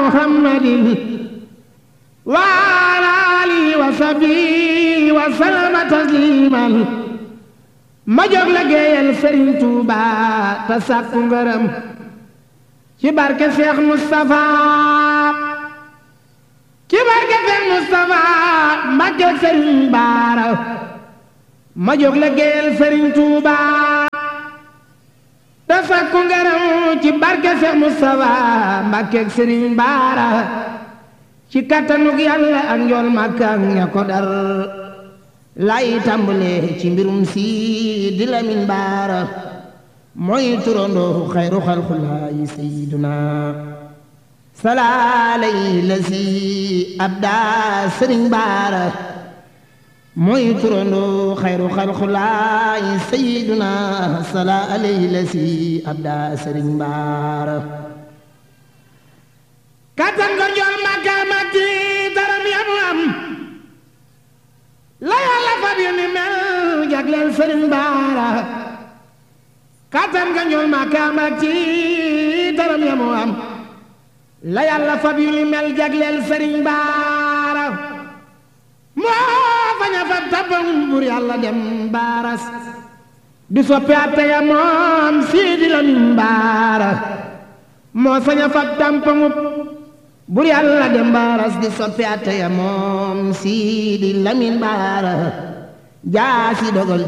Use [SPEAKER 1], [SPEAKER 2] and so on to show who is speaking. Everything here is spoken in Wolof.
[SPEAKER 1] muhammadin wa ala alihi wa sahbihi wa sallama tasliman ma jóg la géeyal Sëriñ Tuuba te sàkku ngërëm ci barke Seex Mustafa ci barke Seex Mustafa Mbàkke Sëriñ Baara ma jóg la géeyal Sëriñ Tuuba te sàkku ngërëm ci barke Seex Mustafa Mbàkke Sëriñ Baara ci kattanug Yàlla ak njool Màkka ak ña ko dar lay tàmbale ci mbirum si di Lamin Baara mooy turandoo xayru xalxulaayi sayiduna salaalay la si abda sëriñ Baara mooy turandoo xayru xalxulaayi sayiduna salaalay la si abda sëriñ Baara kattan ko njool Màkka matti daram yamu am la yàlla fab yu ni mel jagleel sëriñ baara kattan nga ñool ma kaam ak ci daram ya mu am la yàlla fab yu ni mel jagleel sëriñ baara moo faña fab tabam bur yàlla dem baaras di soppi atte ya moom siidi lamin baara moo saña fab tampamub bur yàlla dem baaras di soppi atte ya moom siidi lamin baara jaasi dogal